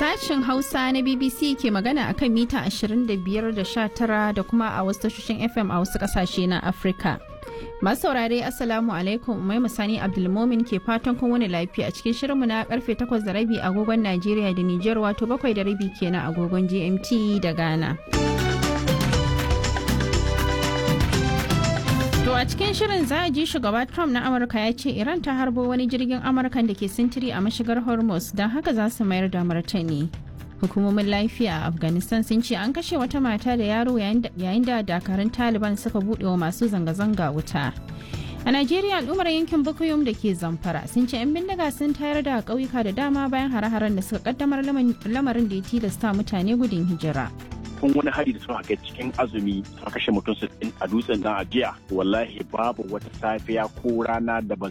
Sashen Hausa na BBC ke magana a kan mita 25 da 19 da kuma a wasu tashoshin FM a wasu kasashe na Afirka. Masu saurare Assalamu alaikum Umai Musani Abdulmomin ke fatan kun wani lafiya a cikin shirinmu na karfe 8 da rabi agogon Najeriya da Nijar wato 7 da rabi kenan agogon GMT da Ghana. To a cikin shirin za a ji shugaba Trump na Amurka ya ce Iran ta harbo wani jirgin Amurkan da ke sintiri a mashigar Hormuz don haka za su mayar da martani. Hukumomin lafiya a Afghanistan sun ce an kashe wata mata da yaro yayin da dakarun Taliban suka buɗe wa masu zanga-zanga wuta. A Najeriya al'ummar yankin Bukuyum da ke Zamfara sun ce 'yan bindiga sun tayar da ƙauyuka da dama bayan hare-haren da suka kaddamar lamarin da ya tilasta mutane gudun hijira. kun wani hari da suka kai cikin azumi suka kashe mutum sittin a dutsen nan a jiya wallahi babu wata safiya ko rana da ba